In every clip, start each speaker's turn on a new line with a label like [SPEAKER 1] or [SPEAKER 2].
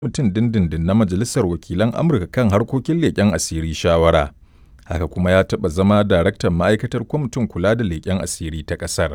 [SPEAKER 1] kwamitin dindindin na Majalisar Wakilan Amurka kan harkokin leƙen asiri shawara, haka kuma ya taɓa zama daraktan ma'aikatar kwamitin kula da leƙen asiri ta ƙasar.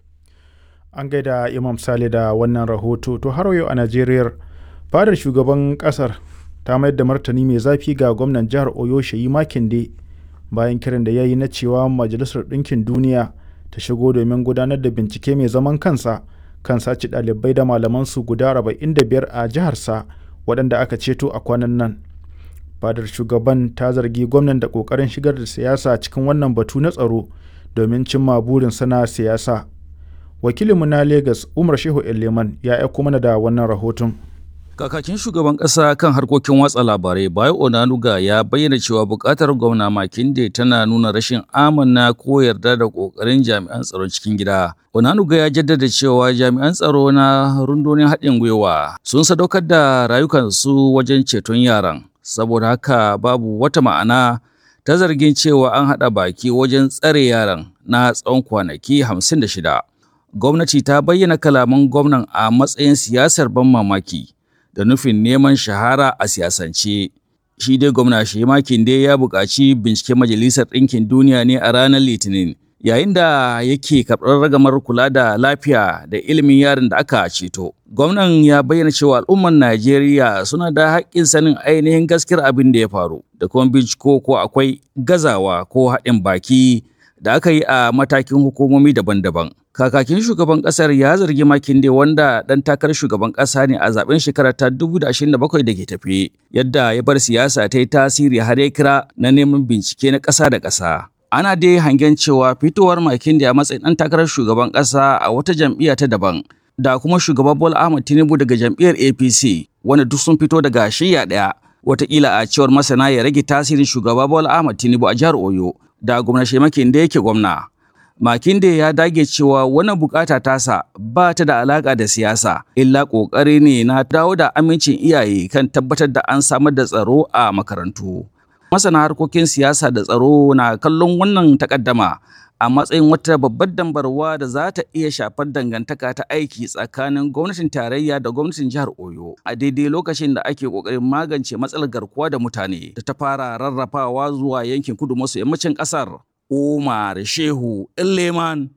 [SPEAKER 2] An gaida Imam Sale da wannan rahoto, to har yau a Najeriya fadar shugaban ƙasar ta mayar da martani mai zafi ga gwamnan jihar Oyo Sheyi Makinde bayan kiran da ya yi na cewa Majalisar Ɗinkin Duniya ta shigo domin gudanar da bincike mai zaman kansa kan sace ɗalibai da malamansu guda 45 a jiharsa waɗanda aka ceto a kwanan nan. Fadar shugaban ta zargi gwamnan da ƙoƙarin shigar da siyasa cikin wannan batu na tsaro domin cimma burin sana siyasa. Wakilinmu na Legas Umar Shehu Eleman ya aiko mana da wannan rahoton.
[SPEAKER 3] Kakakin shugaban ƙasa kan harkokin watsa labarai Bayo Onanuga ya bayyana cewa buƙatar gwamna Makinde tana nuna rashin amana ko yarda da ƙoƙarin jami'an tsaron cikin gida. Onanuga ya jaddada cewa jami'an tsaro na rundunar haɗin gwiwa sun sadaukar da rayukansu wajen ceton yaran. Saboda haka babu wata ma'ana ta zargin cewa an haɗa baki wajen tsare yaran na tsawon kwanaki hamsin da shida. Gwamnati ta bayyana kalaman gwamnan a matsayin siyasar ban mamaki. da nufin neman shahara a siyasance. Shi dai gwamna Shema Kinde ya buƙaci binciken Majalisar Ɗinkin Duniya ne a ranar Litinin, yayin da yake karɓar ragamar kula da lafiya da ilimin yaron da aka ceto. Gwamnan ya bayyana cewa al'ummar Najeriya suna da haƙƙin sanin ainihin gaskiyar abin da ya faru, da kuma binciko ko akwai gazawa ko haɗin baki da aka yi a matakin hukumomi daban-daban. Kakakin shugaban kasar ya zargi Makinde wanda ɗan takarar shugaban ƙasa ne a zaben shekarar ta 2027 da ke tafe, yadda ya bar siyasa ta yi tasiri har ya kira na neman bincike na ƙasa da ƙasa. Ana dai hangen cewa fitowar Makinde a matsayin ɗan takarar shugaban ƙasa a wata jam'iyya ta daban, da kuma shugaban Bola Ahmed Tinubu daga jam'iyyar APC, wanda duk sun fito daga shiyya ɗaya. Wataƙila a cewar masana ya rage tasirin shugaba Bola Ahmed Tinubu a jihar Oyo, da gwamnati Makinde yake gwamna. Makinde ya dage cewa wannan bukata tasa ba ta da alaka da siyasa, illa ƙoƙari ne na dawo da amincin iyaye kan tabbatar da an samar da tsaro a makarantu. Masana harkokin siyasa da tsaro na kallon wannan takaddama a matsayin wata babbar dambarwa da za ta iya shafar dangantaka ta aiki tsakanin gwamnatin tarayya da gwamnatin jihar Oyo a daidai lokacin da ake ƙoƙarin magance matsalar garkuwa da mutane da ta fara rarrafawa zuwa yankin kudu maso yammacin ƙasar. Umar Shehu Leman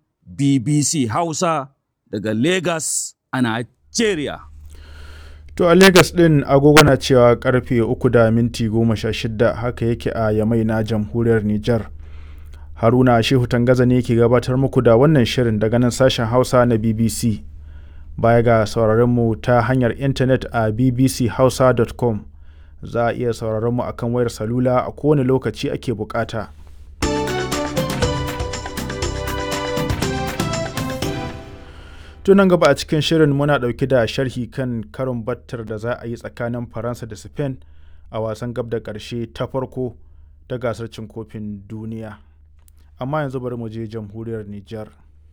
[SPEAKER 3] BBC Hausa daga Lagos a Nigeria.
[SPEAKER 2] To a Lagos ɗin agogo na cewa karfe uku da minti goma sha shida haka yake a Yamai na jamhuriyar Nijar. Haruna Shehu Tangaza ne ke gabatar muku da wannan shirin daga nan sashen Hausa na BBC. Baya ga sauraronmu ta hanyar intanet a bbchausa.com za a iya sauraronmu akan wayar salula a kowane lokaci ake bukata. tunan gaba a cikin shirin muna ɗauke da sharhi kan karin battar da za a yi tsakanin faransa da spain a wasan gab da ƙarshe ta farko ta gasar cin kofin duniya amma yanzu bari mu je jamhuriyar niger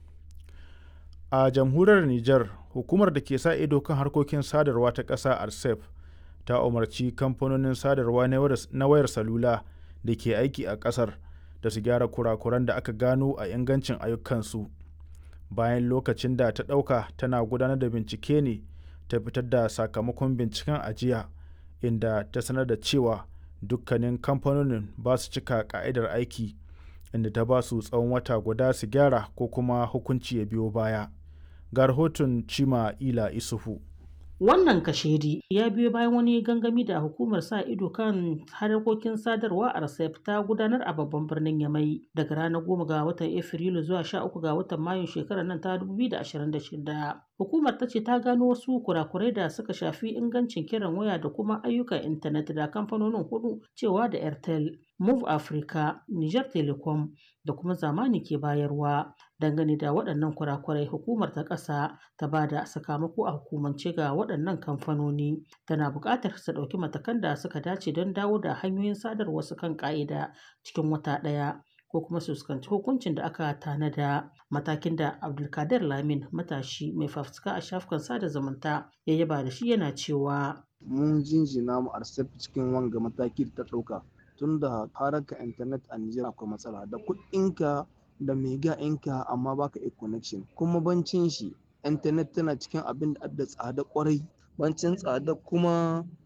[SPEAKER 2] a jamhuriyar niger hukumar da ke sa ido kan harkokin sadarwa ta ƙasa arsef ta umarci kamfanonin sadarwa na wayar salula da ke aiki a ƙasar da su gyara kurakuran da aka gano a ingancin ayyukansu bayan lokacin da ta ɗauka tana gudanar da bincike ne ta fitar da sakamakon binciken ajiya inda ta sanar da cewa dukkanin kamfanonin ba su cika ka'idar aiki inda ta ba su tsawon wata guda su gyara ko kuma hukunci ya biyo baya ga rahoton cima ila isufu
[SPEAKER 4] Wannan kashedi ya biyo bayan wani gangami da hukumar sa ido kan harkokin sadarwa a RCEP ta gudanar a babban birnin Yamai daga ranar goma ga watan Afrilu zuwa sha uku ga watan Mayun shekarar nan ta 2026. Hukumar ta ce ta gano wasu kurakurai da suka shafi ingancin kiran waya da kuma ayyukan intanet da kamfanonin hudu cewa da Airtel, Move Africa, Niger Telecom da kuma zamani ke bayarwa. Dangane da waɗannan kurakurai hukumar ta ƙasa ta ba da sakamako a hukumance ga waɗannan kamfanoni tana buƙatar su ɗauki matakan da suka dace don dawo da hanyoyin sadarwa su kan ƙa'ida cikin wata ɗaya. ko kuma su fuskanci hukuncin da aka tanada matakin da abdulkadir lamin matashi mai fafutuka a shafukan sada zumunta ya yaba da shi yana cewa
[SPEAKER 5] mun jinjina mu arsef cikin wanga mataki da ta ɗauka tun da haraka intanet a Nijar akwai matsala da kuɗinka da mega ɗinka amma baka iya connection kuma bancin shi intanet tana cikin abin da da tsada kwarai bancin tsada kuma